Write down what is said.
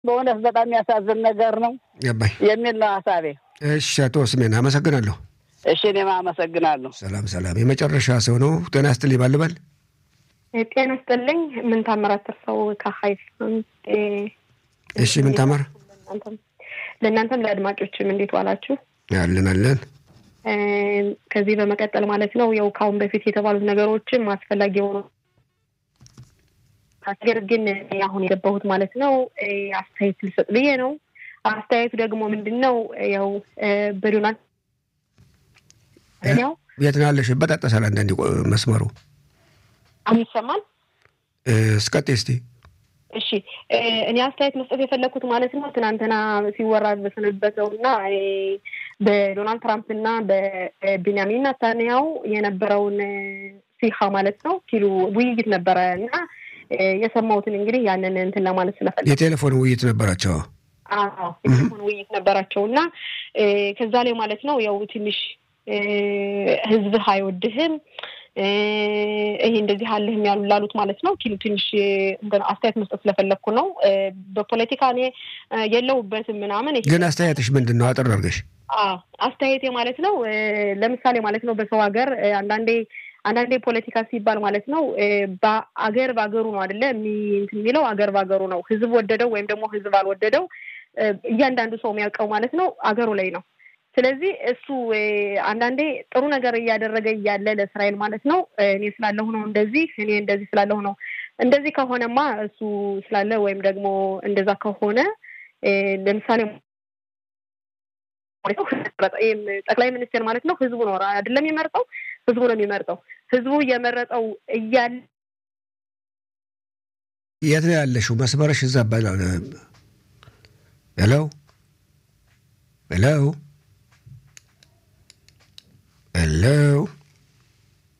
በእውነት በጣም የሚያሳዝን ነገር ነው ገባኝ የሚል ነው ሀሳቤ። እሺ አቶ ስሜን አመሰግናለሁ እሺ እኔም አመሰግናለሁ። ሰላም ሰላም የመጨረሻ ሰው ነው ጤና ይስጥልኝ ባልበል ጤና ይስጥልኝ። ምን ታምራት ሰው ከሀይፍ እሺ ምን ታመር ለእናንተም ለአድማጮችም እንዴት ዋላችሁ? አለን አለን ከዚህ በመቀጠል ማለት ነው ያው ከአሁን በፊት የተባሉት ነገሮችም አስፈላጊ የሆኑ ነገር ግን አሁን የገባሁት ማለት ነው አስተያየት ልሰጥ ብዬ ነው። አስተያየቱ ደግሞ ምንድን ነው ያው በዶናልድ ያው የት ነው ያለሽ? በጣጠሳል አንዳንዴ መስመሩ አሁን ይሰማል። እስቀጤ እስቲ እሺ እኔ አስተያየት መስጠት የፈለግኩት ማለት ነው ትናንትና ሲወራ በሰነበተው እና በዶናልድ ትራምፕ እና በቤንያሚን ናታንያው የነበረውን ሲሃ ማለት ነው ሲሉ ውይይት ነበረ እና የሰማሁትን እንግዲህ ያንን እንትን ለማለት ስለፈለግ የቴሌፎን ውይይት ነበራቸው። አዎ የቴሌፎን ውይይት ነበራቸው እና ከዛ ላይ ማለት ነው ያው ትንሽ ህዝብህ አይወድህም ይሄ እንደዚህ አለህም ያሉ ላሉት ማለት ነው ኪሉ ትንሽ አስተያየት መስጠት ስለፈለግኩ ነው። በፖለቲካ እኔ የለውበትም ምናምን። ግን አስተያየትሽ ምንድን ነው? አጠር አድርገሽ። አስተያየቴ ማለት ነው ለምሳሌ ማለት ነው በሰው ሀገር አንዳንዴ አንዳንዴ ፖለቲካ ሲባል ማለት ነው በአገር በአገሩ ነው አይደለ እንትን የሚለው አገር በአገሩ ነው። ህዝብ ወደደው ወይም ደግሞ ህዝብ አልወደደው እያንዳንዱ ሰው የሚያውቀው ማለት ነው አገሩ ላይ ነው። ስለዚህ እሱ አንዳንዴ ጥሩ ነገር እያደረገ እያለ ለእስራኤል ማለት ነው እኔ ስላለሁ ነው እንደዚህ እኔ እንደዚህ ስላለሁ ነው እንደዚህ ከሆነማ እሱ ስላለ ወይም ደግሞ እንደዛ ከሆነ ለምሳሌ ጠቅላይ ሚኒስቴር ማለት ነው ህዝቡ ነው አይደለም የሚመርጠው፣ ህዝቡ ነው የሚመርጠው። ህዝቡ እየመረጠው እያለ የት ነው ያለሽው? መስመረሽ እዛ ሄሎ ሄሎ ሄሎ